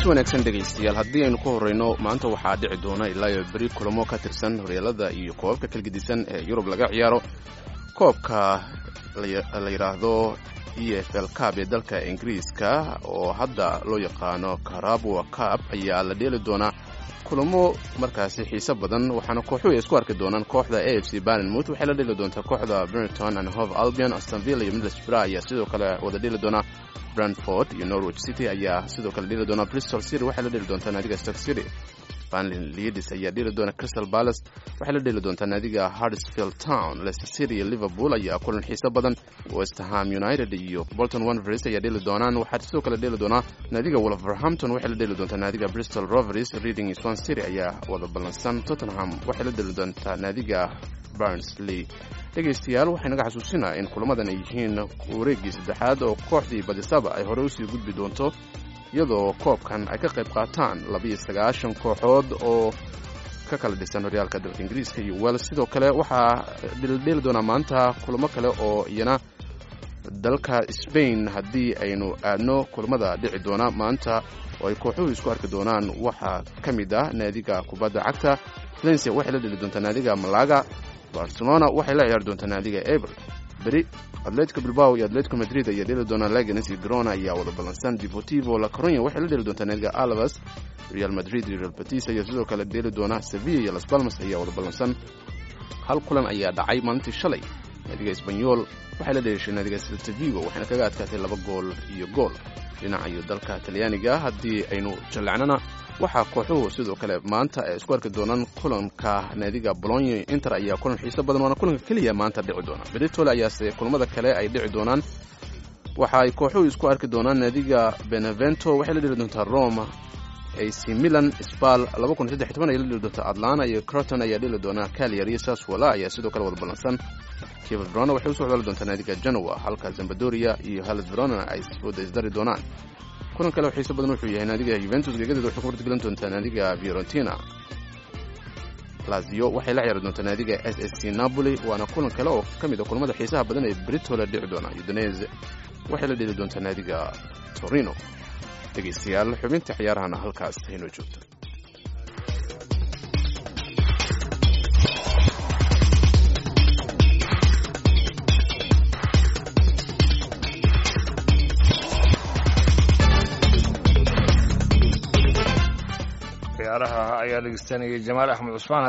wanaagsan dhegaystayaal haddii aynu ku horreyno maanta waxaa dhici doona ilaa iyo beri kulamo ka tirsan horyaalada iyo koobabka kalgedisan ee yurub laga ciyaaro koobka la yidhaahdo e f l cab ee dalka ingiriiska oo hadda loo yaqaano karabwa cab ayaa la dheeli doonaa kulamo markaasi xiise badan waxaana kooxuhu ay isku arki doonaan kooxda a f c barnmouth waxay la dheli doontaa kooxda bernton and hove albion astonville iyo middlesbrough ayaa sidoo kale wada dheli doonaa brantford iyo norwich city ayaa sidoo kale dheli doonaa bristol city waxay la dheli doontaa naadiga stoke city banlin leadis ayaa dheli doona crystal palace waxay la dheli doontaa naadiga hardsfield town leicester city iyo liverpool ayaa kulan xiiso badan westerham united iyo bolton wanvers ayaa dheli doonaan waxaa sidoo kale dheli doonaa naadiga wolverhampton waxay la dheli doontaa naadiga bristol rovers reading iyo swan city ayaa wada ballansan tottenham waxay la dheli doontaa naadiga barnsley dhegaystayaal waxay naga xasuusinaa in kulamadan ay yihiin wareeggii saddexaad oo kooxdii badisaba ay hore usii gudbi doonto iyadoo koobkan ay ka qayb qaataan labiyo sagaashan kooxood oo ka kala dhisan horyaalka dalka ingiriiska iyo wels sidoo kale waxaa dhildheeli doonaa maanta kulamo kale oo iyana dalka sbain haddii aynu aadno kulamada dhici doona maanta oo ay kooxuhu isku arki doonaan waxaa ka mid ah naadiga kubadda cagta valencia waxay la dheli doontaa naadiga malaga barcelona waxay la ciyaari doontaa naadiga eber beri atletico bilbao iyo atletico madrid ayaa dheli doonaa laganes iyo grona ayaa wada ballansan deportivo la coronya waxay la dheli doontaa naadiga alabas real madrid iyo real batis ayaa sidoo kale dheli doona sevilla iyo las balmas ayaa wada ballansan hal kulan ayaa dhacay maalintii shalay naadiga esbanyol waxay la dheeshay naadiga seltavigo waxayna kaga adkaatay laba gool iyo gool dhinaca iyo dalka talyaaniga haddii aynu jallecnana waxaa kooxuhu sidoo kale maanta ay isku arki doonaan kulanka naadiga bolonyo inter ayaa kulan xiiso badan waana kulanka keliya maanta dhici doona beritole ayaase kulamada kale ay dhici doonaan waxa ay kooxuhu isku arki doonaan naadiga benevento waxay la dheli doontaa roma ac milan sbal ay la dheli doontaa atlana iyo croton ayaa dheli doonaa caliar iyo saswala ayaa sidoo kale wada ballansan kiva verona waxay usoo codali doontaa naadiga genoa halka zambadoria iyo halas verona ay wada isdari doonaan kulan kale oo xiiso badan wuxuu yahay naadiga yuventus geegadeeda waxay ku wartgelin doontaa naadiga fiorentina lazio waxay la ciyaari doontaa naadiga s s c napoli waana kulan kale oo ka mid a kulamada xiisaha badan ee britola dhici doona udinese waxay la dheli doontaa naadiga torino dhegaystayaal xubinta ciyaarahana halkaas haynoo joogto ciyaaraha ayaa dhegeystanayay jamaal axmed cusmaan